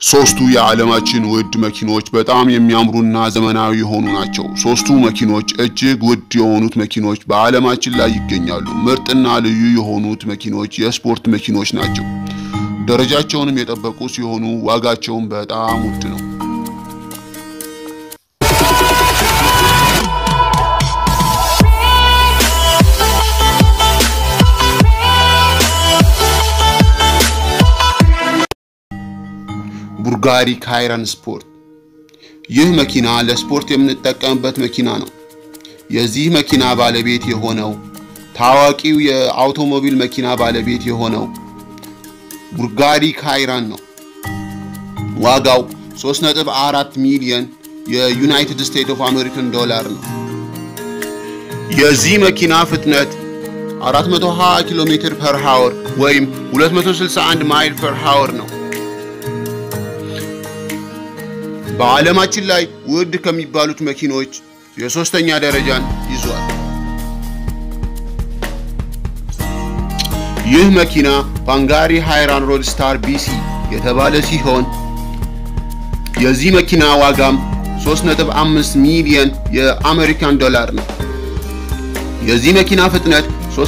ሶስቱ የዓለማችን ውድ መኪኖች በጣም የሚያምሩና ዘመናዊ የሆኑ ናቸው። ሶስቱ መኪኖች እጅግ ውድ የሆኑት መኪኖች በዓለማችን ላይ ይገኛሉ። ምርጥና ልዩ የሆኑት መኪኖች የስፖርት መኪኖች ናቸው። ደረጃቸውንም የጠበቁ ሲሆኑ ዋጋቸውም በጣም ውድ ነው። ቡጋሪ ካይራን ስፖርት። ይህ መኪና ለስፖርት የምንጠቀምበት መኪና ነው። የዚህ መኪና ባለቤት የሆነው ታዋቂው የአውቶሞቢል መኪና ባለቤት የሆነው ቡጋሪ ካይራን ነው። ዋጋው 3.4 ሚሊዮን የዩናይትድ ስቴትስ ኦፍ አሜሪካን ዶላር ነው። የዚህ መኪና ፍጥነት 420 ኪሎ ሜትር ፐር ሃወር ወይም 261 ማይል ፐር ሃወር ነው። በዓለማችን ላይ ውድ ከሚባሉት መኪኖች የሶስተኛ ደረጃን ይዟል። ይህ መኪና ባንጋሪ ሃይራን ሮድስታር ቢሲ የተባለ ሲሆን የዚህ መኪና ዋጋም 3.5 ሚሊዮን የአሜሪካን ዶላር ነው። የዚህ መኪና ፍጥነት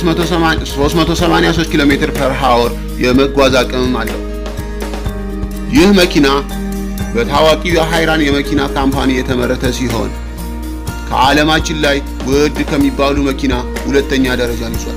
383 ኪሎ ሜትር ፐር ሃወር የመጓዝ አቅምም አለው። ይህ መኪና በታዋቂው የሃይራን የመኪና ካምፓኒ የተመረተ ሲሆን ከዓለማችን ላይ ውድ ከሚባሉ መኪና ሁለተኛ ደረጃን ይዟል።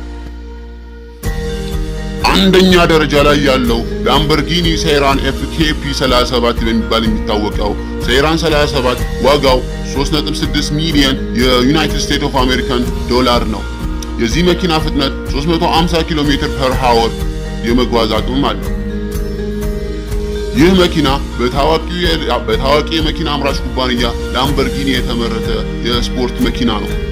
አንደኛ ደረጃ ላይ ያለው ላምበርጊኒ ሴይራን ኤፍኬፒ 37 በሚባል የሚታወቀው ሴይራን 37 ዋጋው 3.6 ሚሊዮን የዩናይትድ ስቴትስ ኦፍ አሜሪካን ዶላር ነው። የዚህ መኪና ፍጥነት 350 ኪሎ ሜትር ፐር ሃወር የመጓዝ አቅምም አለው። ይህ መኪና በታዋቂ የመኪና አምራች ኩባንያ ላምበርጊኒ የተመረተ የስፖርት መኪና ነው።